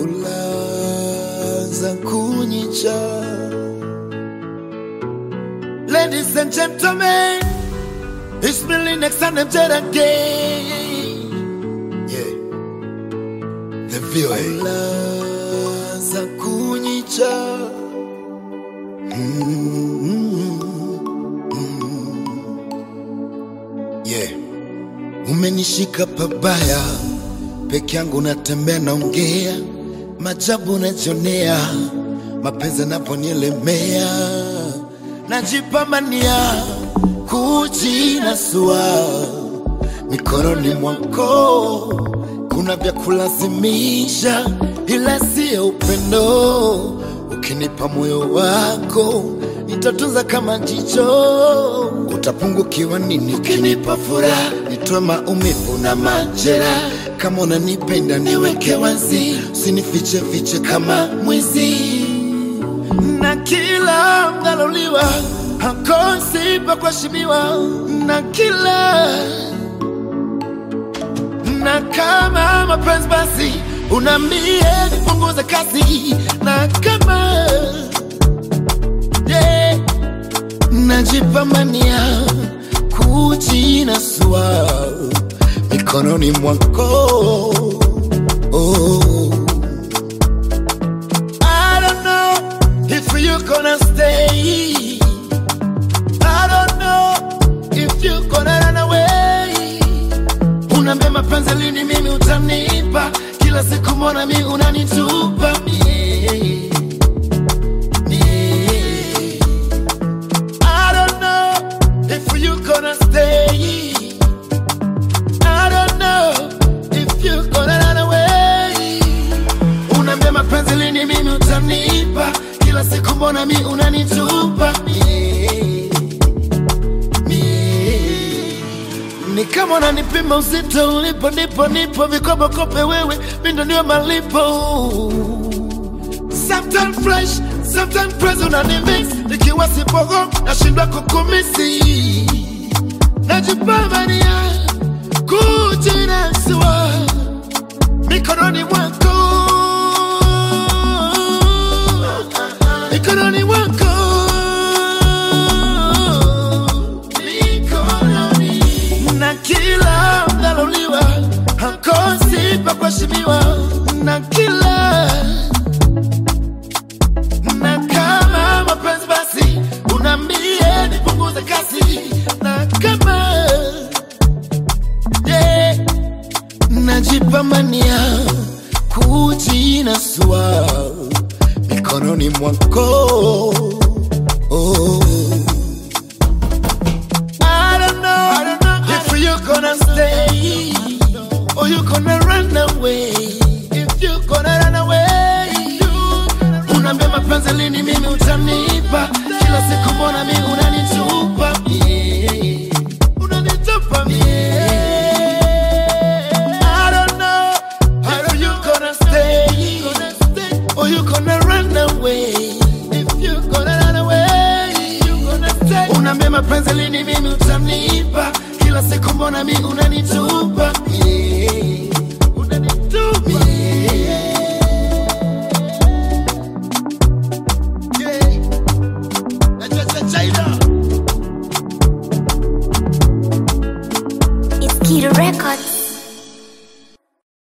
ulaza kunyicha. Ladies and gentlemen, it's Billy next and I'm dead again. Yeah, the VOA. Ulaza kunyicha. Yeah. Umenishika pabaya, peke yangu natembea naongea, majabu najionea, mapenzi yanavyonielemea, najipambania kujinasua mikononi mwako, kuna vya kulazimisha, ila siyo upendo. Ukinipa moyo wako nitatunza kama jicho, utapungukiwa nini ukinipa furaha, nitoe maumivu na majera. Kama unanipenda niweke wazi, usinifiche fiche kama mwizi na kila mdhaloliwa hakosi pa kuheshimiwa na kila na kama mapenzi basi unaambie nipunguze kasi na kama yeah, najipambania kujinasua mikononi mwako oh. I don't know if you gonna stay. I don't know if you gonna run away. Unaambia mapenzi lini mimi utanipa, kila siku mbona mi unanitupa mie. Mie. I don't know if you gonna stay. I don't know if you gonna run away. Unaambia mapenzi lini mimi utanipa, kila siku mbona mi unanitupa mie. Mie. Ni kama unanipima uzito ulipo, nipo nipo vikoba kope wewe, mindo ndio malipo. Sometimes fresh, sometimes press unanimix, nikiwa sipogo nashindwa kukumisi, najipambania kujinasua mikononi mwako, mikononi mwako, mikononi na kila mdhaloliwa hakosi pa kuheshimiwa na kila na kama mapenzi basi unaambie nipunguze kasi na kama yeah, najipambania kujinasua mikononi mwako oh. I don't know if you gonna stay or you gonna run away. If you gonna run away, unaambia mapenzi lini mimi utanipa, kila siku mbona mi unanitupa mie, unanitupa mie. I don't know if you gonna stay or you gonna run away. If you gonna run away, you gonna stay. Unaambia mapenzi lini mimi utanipa, kila siku mbona mi unanitupa yeah.